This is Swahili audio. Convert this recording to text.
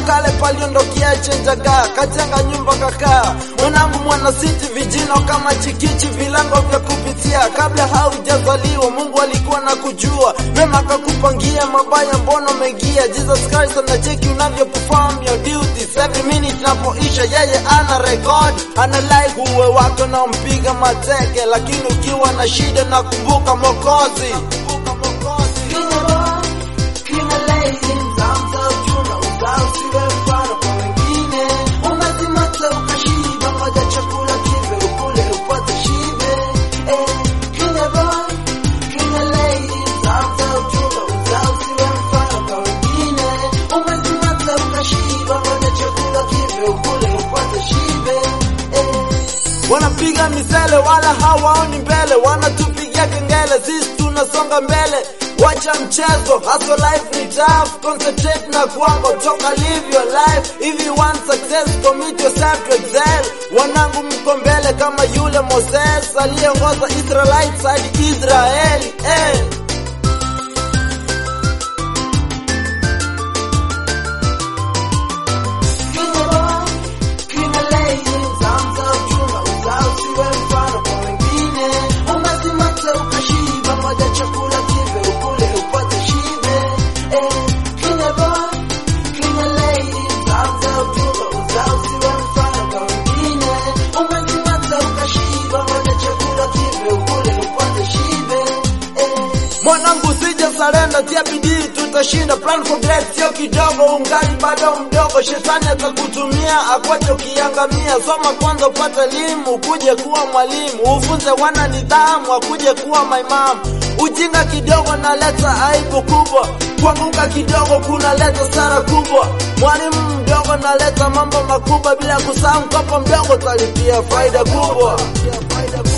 kale paliondokea chenjagaa kajenga nyumba kakaa mwanangu mwana siti vijino kama chikichi vilango vya kupitia kabla haujazaliwa mungu alikuwa na kujua mema akakupangia mabaya mbono mengia jesus christ anacheki unavyo perform your duties every minute napoisha yeye ana record ana like uwe wako na mpiga mateke lakini ukiwa na shida na kumbuka mokozi wanapiga misele wala hawaoni mbele, wanatupigia kengele, sisi tunasonga mbele. Wacha mchezo, hustle life ni tough, concentrate na kwako, toka live your life. If you want success, commit yourself to excel. Wanangu mko mbele kama yule Moses aliyeongoza Israelites hadi Israeli eh. Mwanangu sije sarenda, tia bidii, tutashinda. Plan for great, sio kidogo, ungali bado mdogo. Shetani atakutumia akwache ukiangamia. Soma kwanza upate elimu, kuje kuwa mwalimu, ufunze wana nidhamu, akuje kuwa maimamu. Ujinga kidogo naleta aibu kubwa, kuanguka kidogo kunaleta sara kubwa. Mwalimu mdogo naleta mambo makubwa, bila kusahau mkopo mdogo talipia faida kubwa.